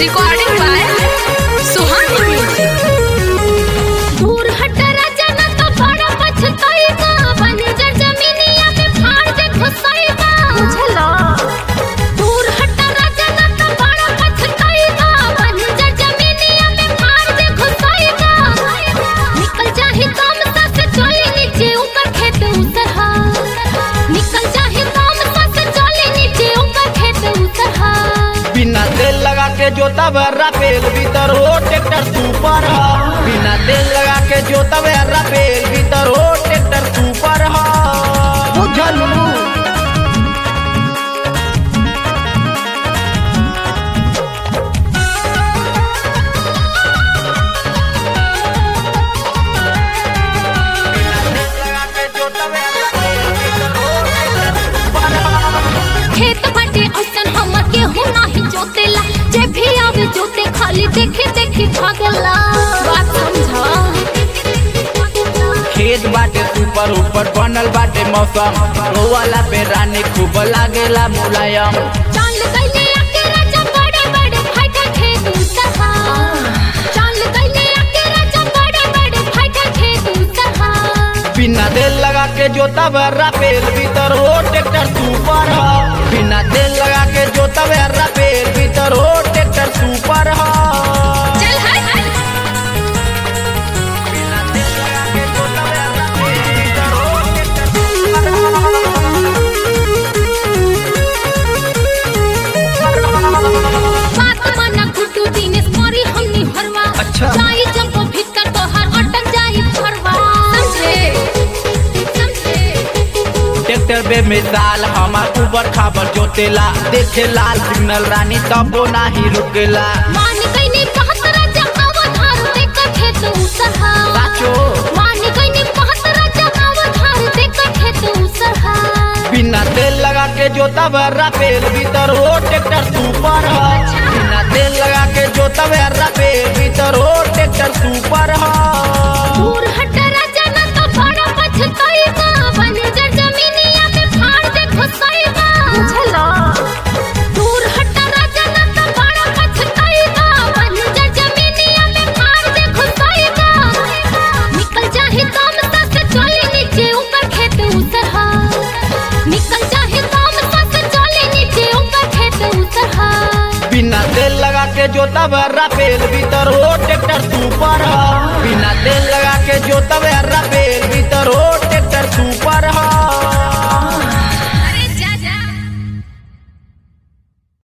Recording by Suhani music दूर हट राजा ना तो बड़ा पछताएगा बंजर जमीनिया में फाड़ दे घुसाएगा बुझला दूर हट राजा ना तो बड़ा पछताएगा बंजर जमीनिया में फाड़ दे घुसाएगा निकल जाहे काम सा से चले नीचे ऊपर खेत उतरहा निकल जाहे काम सा से चले नीचे ऊपर खेत उतरहा बिना तेल लगा के जोता बर्रा पेल भीतर हो ट्रैक्टर सुपर ह बिना तेल लगा के जोता बर्रा पेल भीतर हो ट्रैक्टर सुपर ह बुझलू खेत बाटे ऐसन हमर केहू नाही जोतेला जे भी आवे जोते खाली देखे देखे भागला बात समझा खेत बाटे ऊपर ऊपर बनल बाटे मौसम रोवाला पे रानी खूब लागेला मुलायम चाल गइले आके राजा बड़े बड़े फाइटर खेत उतहा चाल गइले आके राजा बड़े बड़े फाइटर खेत उतहा बिना तेल लगा के जोता बर्रा पेल भीतर हो ट्रैक्टर सुपर ह बिना तेल लगा के जोता बर्रा पेल भीतर हो ट्रैक्टर सुपर ह चल हट बिना तेल लगा के जोता बर्रा पेल भीतर हो ट्रैक्टर बात माना गुड्डू दिनेश मरी हमनी हरवा अच्छा। जाई जब वो भीतर तोहर अटक जाई फरवा समझे समझे ट्रैक्टर बे मिसाल हमार ऊबर खाबर जोतेला देखे लाल सिग्नल रानी तबो नाही रुकेला मान गईनी बहुत राजा अवधार देकर खेत उसहा साचो मान गईनी बहुत राजा अवधार देकर खेत उसहा बिना तेल लगा के जोता बर्रा पेल भीतर हो ट्रैक्टर सुपर ह बिना तेल लगा के जोता बर्रा पेल भीतर हो ट्रैक्टर सुपर ह दूर हट राजा ना तो बड़ा पछताएगा बंजर जमीनिया में फाड़ दे घुसाएगा बुझला दूर हट राजा ना तो बड़ा पछताएगा बंजर जमीनिया में फाड़ दे घुसाएगा निकल जाहे काम सा से चले नीचे ऊपर खेत उतरहा निकल जाहे काम सा से चले नीचे ऊपर खेत उतरहा बिना तेल लगा के जोता बर्रा पेल भीतर हो ट्रैक्टर सुपर ह बिना तेल लगा के जोता बर्रा